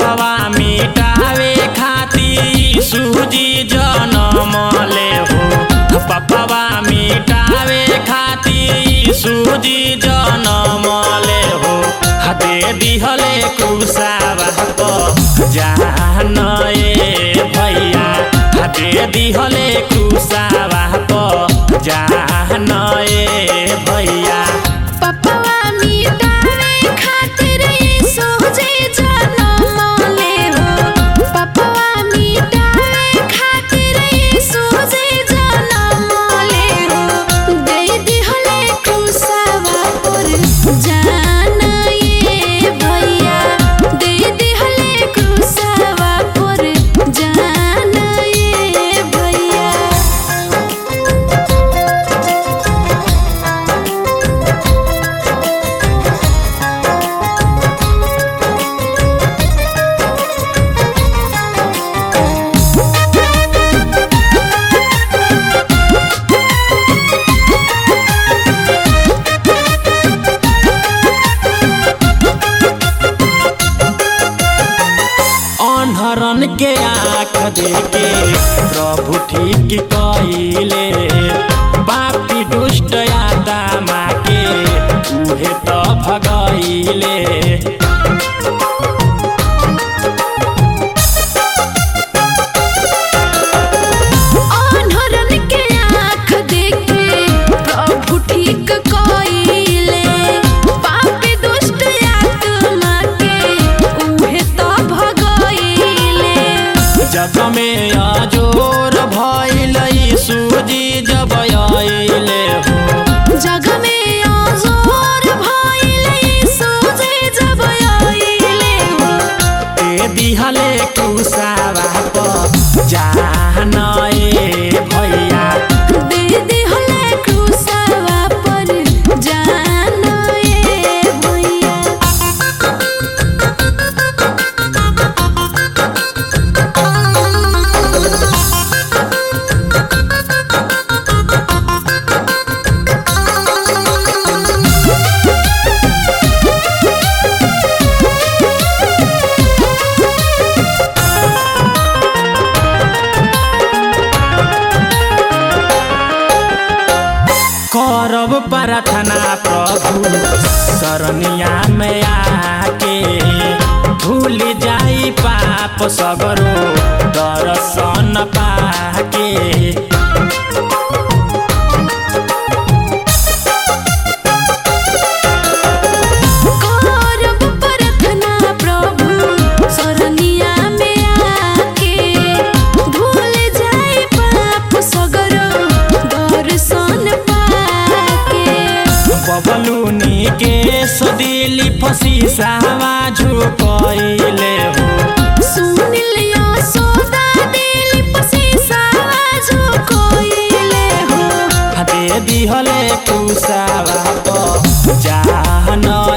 पपवा मिटावे खातिर सूजी जनम ले हो पपवा मिटावे खातिर सूजी जनम ले हो दे दिहले कुसावा प जान ए भैया दे दिहले कुसावा प जान ए भैया पपवा मिटावे खातिर यीशु जी जनम ले हो पपवा मिटावे खातिर यीशु जी जनम ले हो दे दिहले क्रूसवा पर जान ये भैया दे दिहले क्रूसवा पर जान ये भैया अनहरन के आँख देके प्रभु ठीक कइले पापी दुष्ट आत्मा के उहे त भगइले अनहरन के आँख देखे प्रभु ठीक कइले पापी दुष्ट आत्मा के उहे त भगइले जग में अजोर भइल सूजी जब आइले हो जग में अजोर भइले सोझे जब आइले हो ए दिहले कुसावा प जान ए भैया दे दिहले क्रूसवा पर जान ए भैया करब प्रार्थना प्रभु शरणिया में आके भूल जाई पाप सगरो दर्शन पाके करब प्रार्थना प्रभु शरणिया में आके भूल जाए पाप सगरो दर्शन पाके बबलुनी के सदिली फसी सावा झुकइले हो सुन लियो सोदा दिल पसी साजो कोइले हो दे दिहले कुसावा प जान